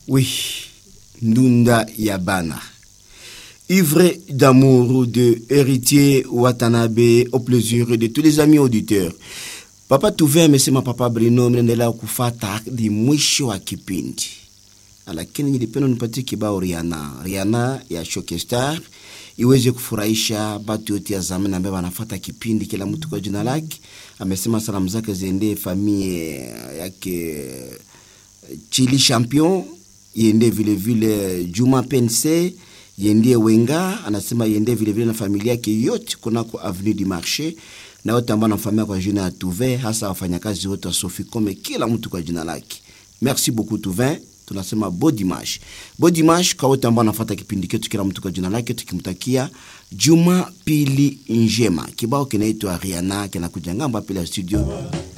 Oui, Ndunda Yabana. Ivre d'amour de héritier Watanabe au plaisir de tous les amis auditeurs. Papa Tuve amesema Papa Brino mnaendelea kufata hadi mwisho wa kipindi, lakini nilipenda nipatie kibao Rihanna, Rihanna ya Shokestar iweze kufurahisha batu yote ya zamani ambaye wanafata kipindi, kila mtu kwa jina lake. Amesema salamu zake ziendee famille yake Chili Champion, iende vile vile Juma Pense, iendie Wenga, anasema iende vile vile na familia yake yote kunako Avenue du Marché na wote ambao wanamfamia kwa jina ya Tuvin, hasa wafanyakazi wote wa Soficome, kila mtu kwa jina lake. Merci beaucoup Tuvin, tunasema bo dimanche, bo dimanche kwa wote ambao wanafuata kipindi chetu, kila mtu kwa jina lake, tukimtakia juma pili njema. Kibao kinaitwa Rihanna kinakuja ngamba pili ya studio